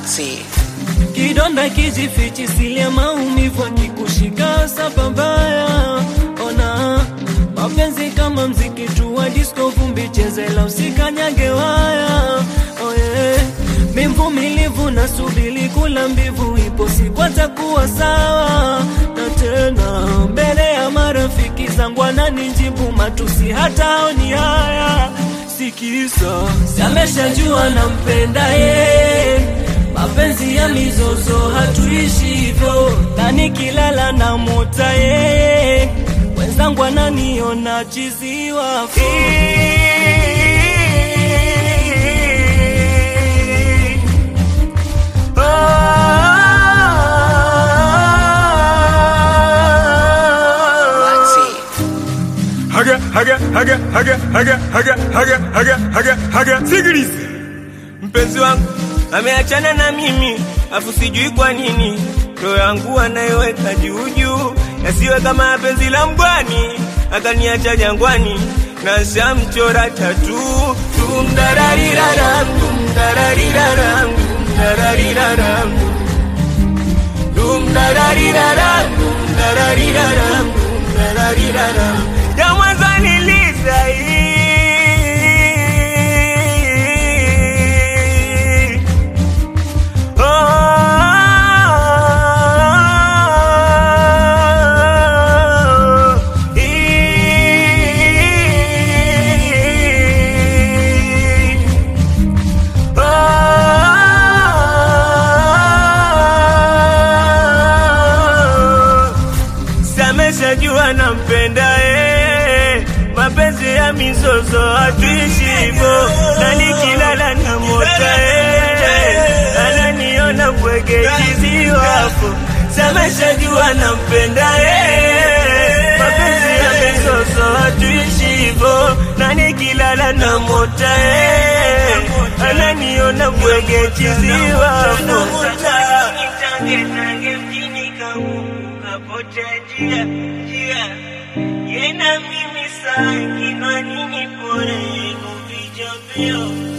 Maxi. Kidonda kijifichi silia maumivu akikushika sababaya. Ona mapenzi kama mziki tu wa disco, vumbi chezela usikanyage waya. Oye, mi mvumilivu na subili kula mbivu, ipo siku atakuwa sawa. Na tena mbele ya marafiki zangu ananijibu matusi, hata oni haya sikisa, sameshajua nampenda ye mapenzi ya mizozo hatuishi hivyo, na nikilala na mota yeye, wenzangu ananiona chiziwa Maxi. haga haga haga haga haga haga haga haga haga haga sikiliza Mpenzi wangu ameachana na mimi, afu sijui kwa nini roho yangu anaiweka juu juu, yasiwe kama penzi la mgwani, akaniacha jangwani na shamchora tatu tumdarariraram tumdarariraram tumdarariraram tumdarariraram tumdarariraram tumdarariraram ya mwanzo niliza hii Sameshajua nampenda eh, mapenzi ya mizozo hatuishi hivyo, na nikilala na mota eh, ananiona bwege kiziwapo. Sameshajua nampenda eh, mapenzi ya mizozo hatuishi hivyo, na nikilala na mota eh, ananiona bwege kiziwapo. Tange mjini kapotea njia njia, yena mimi saa kinwa nini pore kupicha mbio